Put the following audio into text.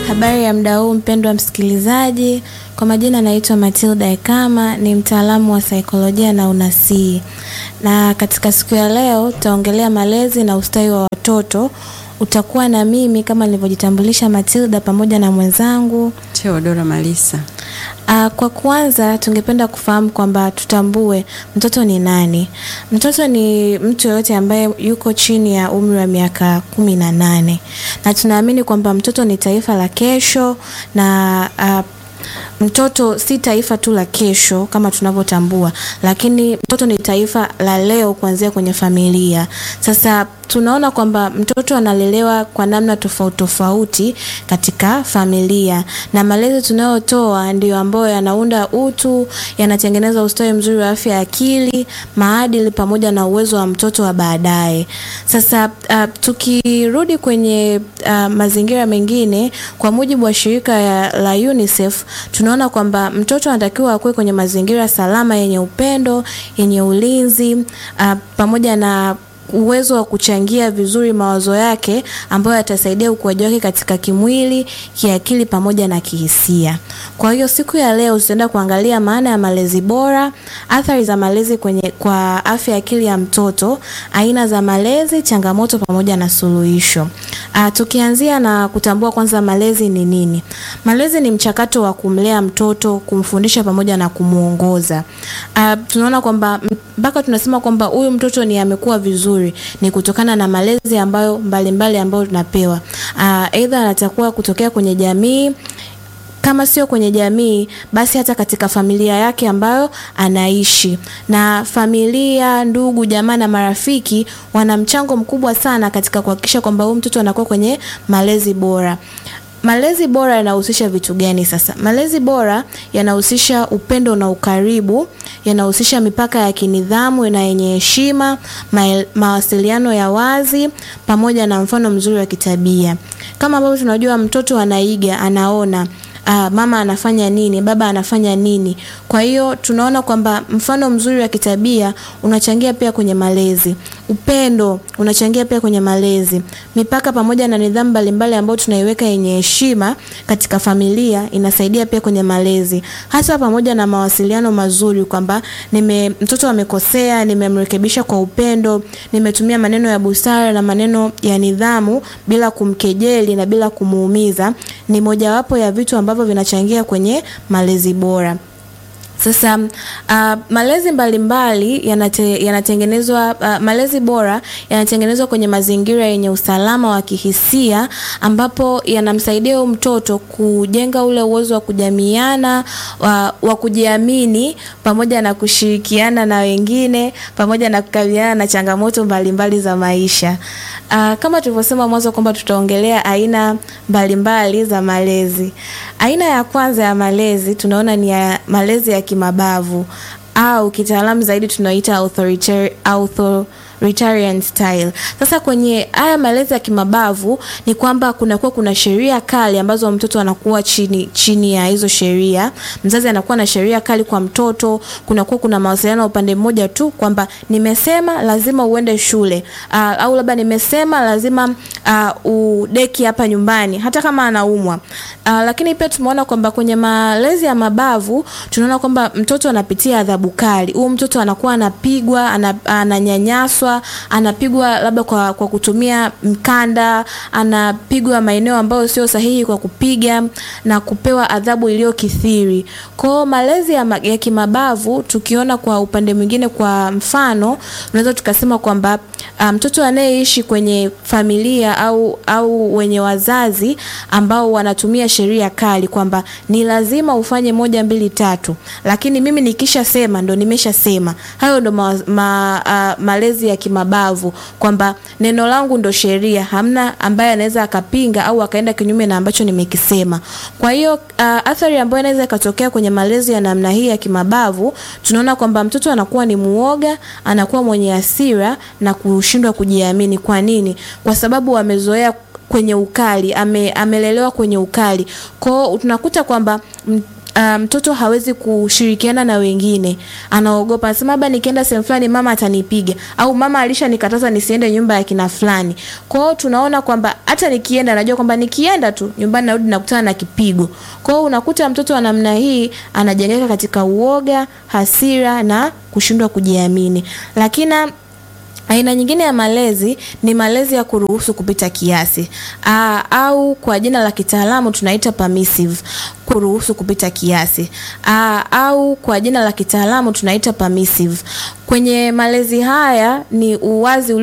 Habari ya muda huu mpendwa msikilizaji, kwa majina naitwa Matilda Ekama, ni mtaalamu wa saikolojia na unasii, na katika siku ya leo tutaongelea malezi na ustawi wa watoto. Utakuwa na mimi kama nilivyojitambulisha Matilda, pamoja na mwenzangu Theodora Malisa. Uh, kwa kwanza tungependa kufahamu kwamba tutambue mtoto ni nani. Mtoto ni mtu yoyote ambaye yuko chini ya umri wa miaka kumi na nane na tunaamini kwamba mtoto ni taifa la kesho na uh, mtoto si taifa tu la kesho kama tunavyotambua, lakini mtoto ni taifa la leo kuanzia kwenye familia. Sasa tunaona kwamba mtoto analelewa kwa namna tofauti tofauti katika familia, na malezi tunayotoa ndiyo ambayo yanaunda utu, yanatengeneza ustawi mzuri wa afya ya akili, maadili pamoja na uwezo wa mtoto wa baadaye. Sasa uh, tukirudi kwenye uh, mazingira mengine, kwa mujibu wa shirika ya, la UNICEF tunaona kwamba mtoto anatakiwa akuwe kwenye mazingira salama yenye upendo, yenye ulinzi uh, pamoja na uwezo wa kuchangia vizuri mawazo yake ambayo yatasaidia ukuaji wake katika kimwili, kiakili pamoja na kihisia. Kwa hiyo siku ya leo tutaenda kuangalia maana ya malezi bora, athari za malezi kwenye kwa afya ya akili ya mtoto, aina za malezi, changamoto pamoja na suluhisho. Uh, tukianzia na kutambua kwanza malezi ni nini. Malezi ni mchakato wa kumlea mtoto, kumfundisha pamoja na kumuongoza. Uh, tunaona kwamba mpaka tunasema kwamba huyu mtoto ni amekuwa vizuri ni kutokana na malezi ambayo mbalimbali mbali ambayo tunapewa. Aidha, uh, anatakuwa kutokea kwenye jamii kama sio kwenye jamii basi hata katika familia yake ambayo anaishi. Na familia, ndugu, jamaa na marafiki wana mchango mkubwa sana katika kuhakikisha kwamba huyu mtoto anakuwa kwenye malezi bora. Malezi bora yanahusisha vitu gani sasa? Malezi bora yanahusisha upendo na ukaribu, yanahusisha mipaka ya kinidhamu na yenye heshima, ma mawasiliano ya wazi pamoja na mfano mzuri wa kitabia. Kama ambavyo tunajua mtoto anaiga, anaona Uh, mama anafanya nini, baba anafanya nini. Kwa hiyo tunaona kwamba mfano mzuri wa kitabia unachangia pia kwenye malezi. Upendo unachangia pia kwenye malezi. Mipaka pamoja na nidhamu mbalimbali ambayo tunaiweka yenye heshima katika familia inasaidia pia kwenye malezi, hasa pamoja na mawasiliano mazuri, kwamba nime mtoto amekosea, nimemrekebisha kwa upendo, nimetumia maneno ya busara na maneno ya nidhamu bila kumkejeli na bila kumuumiza, ni mojawapo ya vitu ambavyo vinachangia kwenye malezi bora. Sasa uh, malezi mbalimbali yanate, yanatengenezwa uh, malezi bora yanatengenezwa kwenye mazingira yenye usalama wa kihisia ambapo yanamsaidia huyo mtoto kujenga ule uwezo wa kujamiana wa, wa kujiamini pamoja na kushirikiana na wengine pamoja na kukabiliana na changamoto mbalimbali mbali za maisha. Uh, kama tulivyosema mwanzo kwamba tutaongelea aina mbalimbali za malezi. Aina ya kwanza ya malezi tunaona ni ya malezi ya kimabavu au kitaalamu zaidi tunaita authoritarian, authoritarian style. Sasa kwenye haya malezi ya kimabavu ni kwamba kunakuwa kuna sheria kali ambazo mtoto anakuwa chini chini ya hizo sheria. Mzazi anakuwa na sheria kali kwa mtoto, kunakuwa kuna mawasiliano upande mmoja tu kwamba nimesema lazima uende shule uh, au labda nimesema lazima uh, udeki hapa nyumbani hata kama anaumwa. Uh, lakini pia tumeona kwamba kwenye malezi ya mabavu tunaona kwamba mtoto anapitia adhabu kali. Huyu mtoto anakuwa anapigwa, ananyanyaswa, anapigwa labda kwa, kwa kutumia mkanda, anapigwa maeneo ambayo sio sahihi kwa kupiga na kupewa adhabu iliyokithiri. Kwa malezi ya, ya kimabavu tukiona kwa upande mwingine, kwa mfano unaweza tukasema kwamba mtoto um, anayeishi kwenye familia au au wenye wazazi ambao wanatumia sheria kali kwamba ni lazima ufanye moja mbili tatu, lakini mimi nikisha sema ndo nimeshasema. Hayo ndo ma, ma, uh, malezi ya kimabavu kwamba neno langu ndo sheria, hamna ambaye anaweza akapinga au akaenda kinyume na ambacho nimekisema. Kwa hiyo uh, athari ambayo inaweza ikatokea kwenye malezi ya namna hii ya kimabavu, tunaona kwamba mtoto anakuwa ni muoga, anakuwa mwenye hasira na kushindwa kujiamini. Kwa nini? Kwa sababu amezoea kwenye ukali, ame, amelelewa kwenye ukali. Kwao tunakuta kwamba mtoto um, hawezi kushirikiana na wengine, anaogopa, anasema labda nikienda sehemu fulani mama atanipiga, au mama alishanikataza nisiende nyumba ya kina fulani. Kwa hiyo tunaona kwamba hata nikienda, najua kwamba nikienda tu nyumbani narudi nakutana na kipigo. Kwa hiyo unakuta mtoto wa namna hii anajengeka katika uoga, hasira na kushindwa kujiamini. Lakini aina nyingine ya malezi ni malezi ya kuruhusu kupita kiasi aa, au kwa jina la kitaalamu tunaita permissive, kuruhusu kupita kiasi aa, au kwa jina la kitaalamu tunaita permissive. Kwenye malezi haya ni uwazi